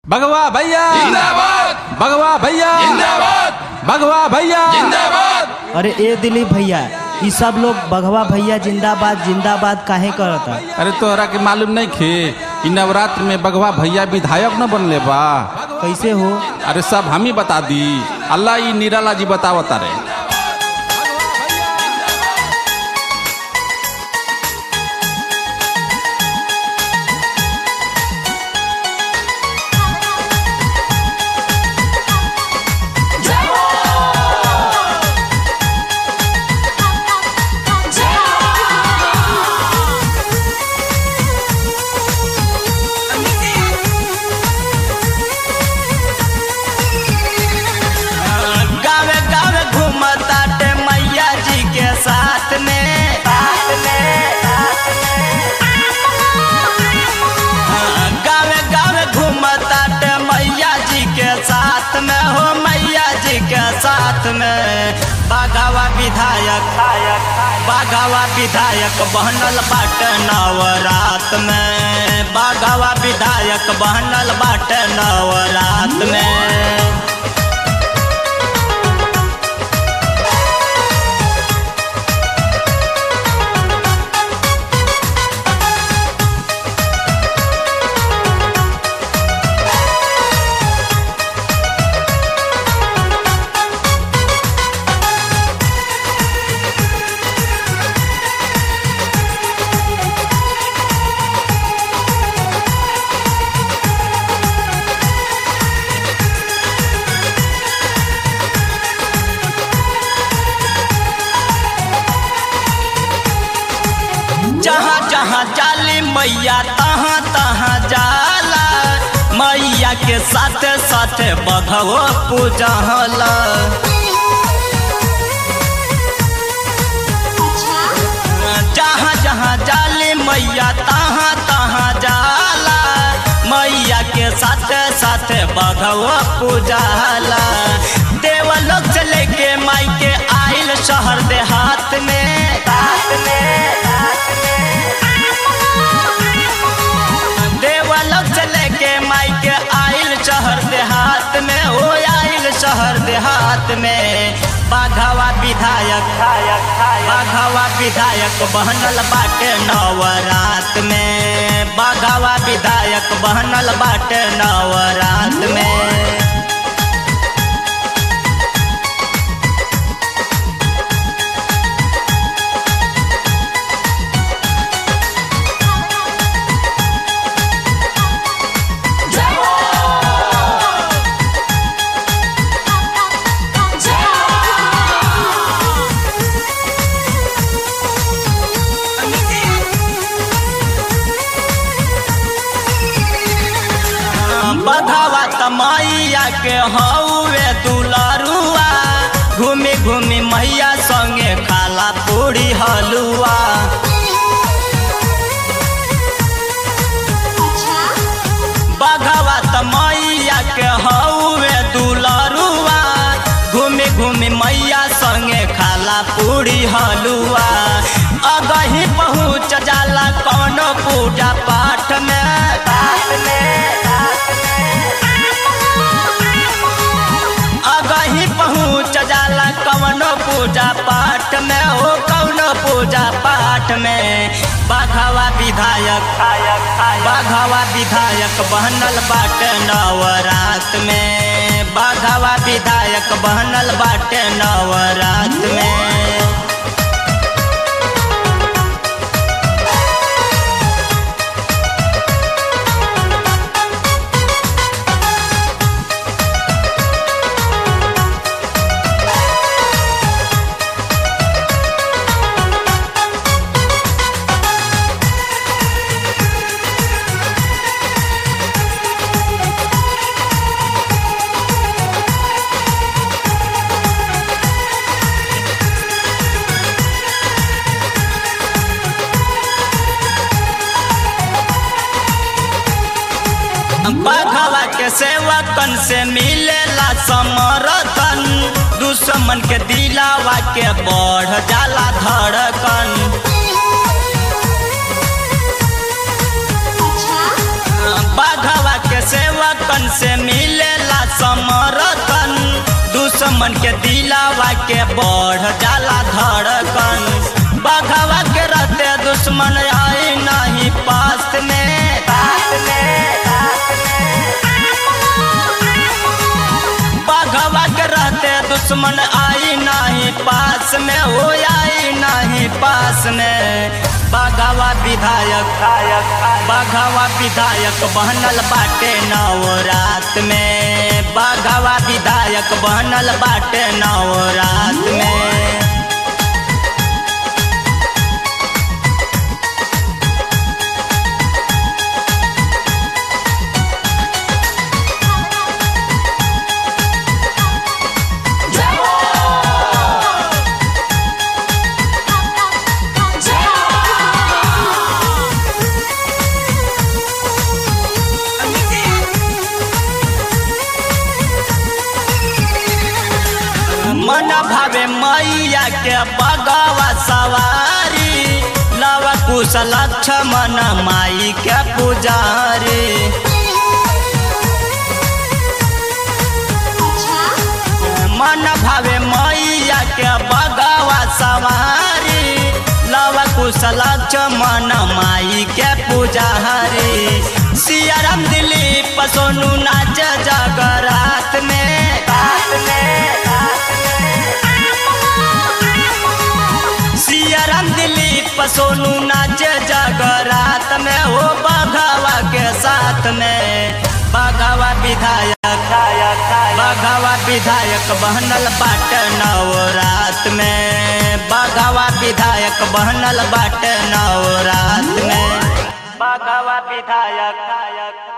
भगवा भैया जिंदाबाद भगवा भैया जिंदाबाद भगवा भैया जिंदाबाद अरे ए दिलीप भैया ई सब लोग बघवा भैया जिंदाबाद जिंदाबाद काहे करता अरे तोहरा के मालूम नहीं खे कि नवरात्र में बगवा भैया विधायक न बनले बा कैसे हो अरे सब हम ही बता दी अल्लाह ई निराला जी बतावता रे गावे गावे घूमताटे मैया जी के साथ में साथ में हाँ, गावे गावे घूमताटे मैया जी के साथ में हो मैया जी के साथ में बाघावा विधायक बाघावा विधायक बहनल बाटे नवरात में बाघावा विधायक बहनल बाटे नवरात में जहाँ जहाँ जाली मैया तहाँ तहाँ जाला मैया के साथ साथ बघवो पूजला जहाँ जहाँ जाली मैया तहाँ तहाँ जाला मैया के साथ साथ बघवो पूजला देवलोक से लेके माई के आइल शहर देहात में हाथ में देवलोक से लेके माई के आइल शहर देहात में हो आइल शहर देहात में बाघावा विधायक बाघावा विधायक बहनल बाटे नवरात में बाघावा विधायक बहनल बाटे नवरात में बधावा तमैया के हौवे दुलरुआ घूमी घूमी मैया संगे खाला पूरी हलुआ बघवा तमैया के हौवे दुलरुआ घूमी घूमी मैया संगे खाला पूरी हलुआ अगही पहुँच जाला कौनो पूजा पाठ में पाठ में अगही पहुँच जाला कवनो पूजा पाठ में हो कवनो पूजा पाठ में बाघावा विधायक बाघावा विधायक बहनल बाटे नवरात में बाघावा विधायक बहनल बाटे नवरात में बघवा के सेवकन से मिलेला समर्थन दुश्मन के दिलावा के बढ़ जाला धड़कन बाघवा के के सेवकन से मिलेला समर्थन दुश्मन के दिलावा के बढ़ जाला धड़कन बघवा के रहते दुश्मन आई नहीं पास में पास में बघवा के रहते दुश्मन आई नहीं पास में हो आई नहीं पास में बघवा विधायक बघवा विधायक बनल बाटे नवरात में बघवा विधायक बनल बाटे नवरात में मन भावे मैया के बगवा सवारी लव कुश लक्ष्मण माई के पुजारी मन भावे मैया के बगवा सवारी लव कुश लक्ष्मण माई के पुजारी सियाराम दिलीप सोनू नाच जगरात में रात में सियाराम दिलीप सोनू नाच जगरात में हो बघवा के साथ में बघवा विधायक बघवा विधायक बनल बाट नवरात में बघवा विधायक बनल बाट नवरात में बघवा विधायक